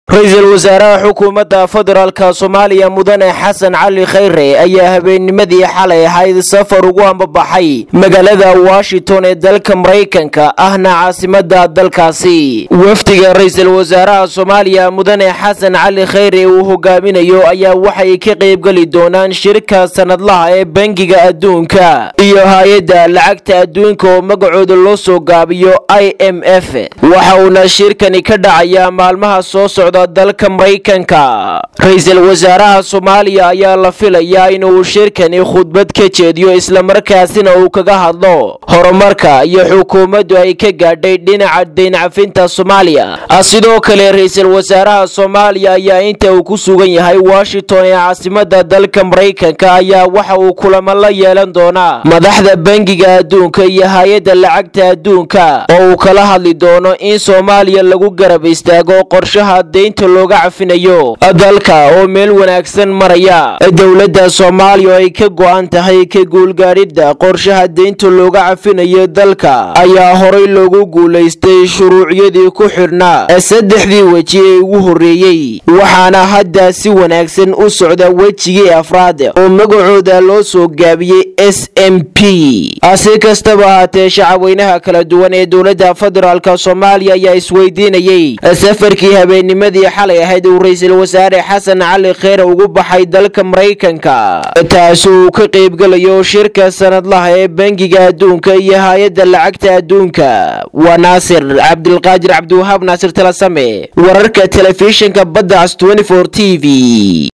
ra-iisul wasaaraha xukuumadda federaalka soomaaliya mudane xasan cali khayre ayaa habeennimadii xalay ahayd safar ugu ambabaxay magaalada washington ee dalka maraykanka ahna caasimada dalkaasi wafdiga ra-iisul wasaaraha soomaaliya mudane xasan cali khayre uu hogaaminayo ayaa waxay ka qaybgeli doonaan shirka sanadlaha ee bangiga adduunka iyo hay-adda lacagta adduunka oo magacooda loo soo gaabiyo i m f waxa uuna shirkani ka dhacayaa maalmaha soo socda dalka maraykanka ra-iisul wasaaraha soomaaliya ayaa la filayaa inuu shirkani khudbad ka jeediyo islamarkaasina uu kaga hadlo horumarka iyo xukuumaddu ay ka gaadhay dhinaca dayncafinta soomaaliya sidoo kale ra-iisul wasaaraha soomaaliya ayaa inta uu ku sugan yahay washington ee caasimada dalka maraykanka ayaa waxa uu kulamo la yeelan doonaa madaxda bangiga adduunka iyo hay-adda lacagta adduunka oo uu kala hadli doono in soomaaliya lagu garab istaago qorshaha deynta looga cafinayo dalka oo meel wanaagsan maraya dowladda soomaaliya oo ay ka go-an tahay ka guulgaadhidda qorshaha deynta looga cafinayo dalka ayaa horay loogu guulaystay shuruucyadii ku xidhnaa saddexdii weji ee ugu horreeyey waxaana hadda si wanaagsan u socda wejigii afraad oo magacooda loo soo gaabiyey s m p si kastaba ahaatee shacabweynaha kala duwan ee dowladda federaalk soomaaliya ayaa isweydiinayey safarkii habeennimadii xalay ahayd uu ra-iisul wasaare xasan cali kheyre ugu baxay dalka maraykanka taasi uu ka qaybgelayo shirka sanadlaha ee bangiga adduunka iyo hay-adda lacagta adduunka waa naasir cabdilqaadir cabdiwahaab naasir talasame wararka telefishinka badda cas t v